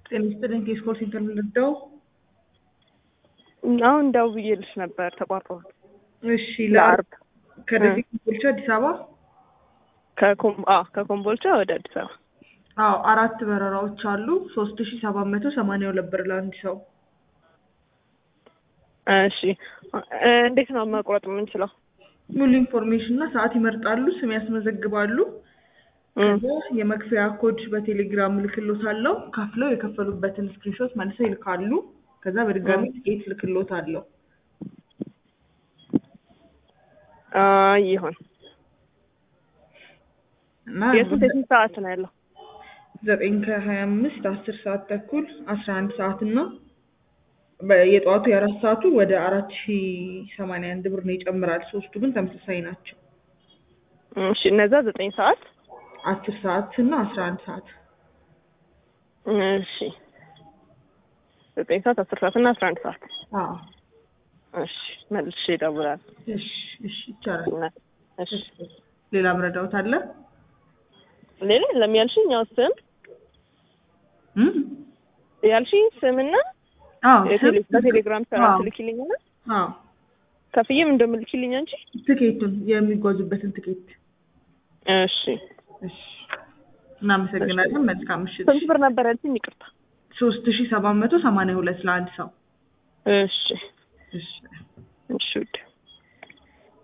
ጤና ይስጥልኝ ከስኮል ሴንተር ልርዳው? አሁን ደውዬልሽ ነበር ተቋርጧል። እሺ ለአርብ ከደሴ ኮምቦልቻ አዲስ አበባ ከኮም- አዎ፣ ከኮምቦልቻ ወደ አዲስ አበባ አዎ አራት በረራዎች አሉ ሶስት ሺ ሰባት መቶ ሰማንያ ሁለት ብር ለአንድ ሰው እሺ እ እንዴት ነው መቁረጥ የምንችለው? ሙሉ ኢንፎርሜሽን እና ሰዓት ይመርጣሉ ስም ያስመዘግባሉ ከዛ የመክፈያ ኮድ በቴሌግራም እልክሎታለሁ ከፍለው የከፈሉበትን ስክሪንሾት መልሰው ይልካሉ ከዛ በድጋሚ ትኬት እልክሎታለሁ አ ይሁን። እና የሱ ስንት ሰዓት ነው ያለው? ዘጠኝ ከሀያ አምስት አስር ሰዓት ተኩል አስራ አንድ ሰዓት እና በ- የጠዋቱ የአራት ሰዓቱ ወደ አራት ሺ ሰማንያ አንድ ብር ነው ይጨምራል ሶስቱ ግን ተመሳሳይ ናቸው እሺ እነዛ ዘጠኝ ሰዓት አስር ሰዓት እና አስራ አንድ ሰዓት እሺ ዘጠኝ ሰዓት አስር ሰዓት እና አስራ አንድ ሰዓት አዎ እሺ መልሼ እደውላለሁ። እሺ እሺ ይቻላል እሺ ሌላ ምረዳውት አለ ሌላ የለም ያልሽኝ ያው ስም እም? ያልሽኝ ስምና አዎ የቴሌ- ስም- በቴሌግራም ስራ አዎ ትልኪልኝና አዎ ከፍዬም እንደምልኪልኝ አንቺ ትኬቱን የሚጓዙበትን ትኬት እሺ እሺ እናመሰግናለን መልካም ምሽት ስንት ብር ነበር ያልሽኝ? ይቅርታ ሶስት ሺ ሰባት መቶ ሰማንያ ሁለት ለአንድ ሰው እሺ እሺ እሺ ውድ